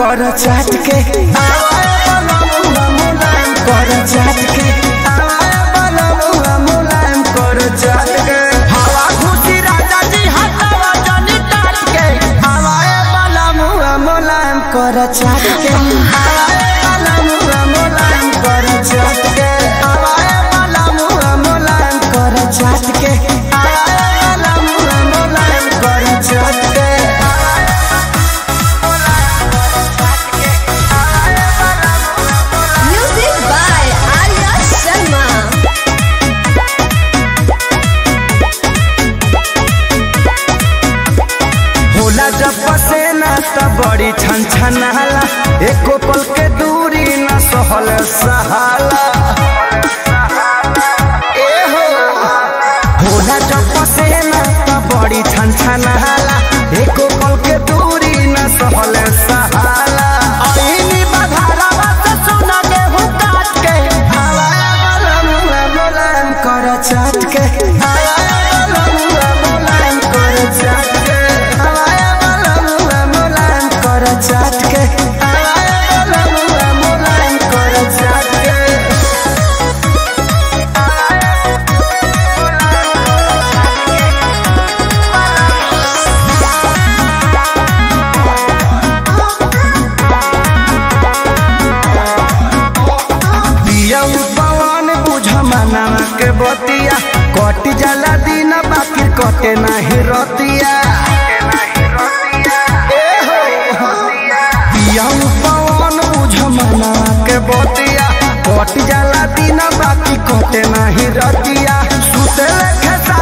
कर चाट के आवाए बलमुआ मुलायम कर चाट के आवाए बलमुआ मुलायम कर चाट के हवा खुशी राजा जी हटावा जनी टाट के आवाए बलमुआ मुलायम कर चाट के आवाए बलमुआ मुलायम कर चाट के आवाए बलमुआ मुलायम कर चाट के आवाए बलमुआ मुलायम कर चाट के Music by Arya Sharma. होला जब पसेना त बड़ी छन छनाला एको पल के दूरी न सहल सहाला ए हो होला जब पसेना त बड़ी छन छनाला एको पल के दूरी न सहल सहाला ऐनी बधारावा से सुना गेहूं काट के हवाया बलमुआ मुलायम कर चाट के हवाया बलमुआ मुलायम कर चाट के हवाया बलमुआ मुलायम कर चाट के हवाया बलमुआ मुलायम कर चाट के दिया पवन बुझ मनावा के बतिया कट जाला दिन बाकी कटे नाही रतिया ए हो दिया पवन बुझ मनावा के बतिया कट जाला दिन बाकी कटे नाही रतिया सुते लेखे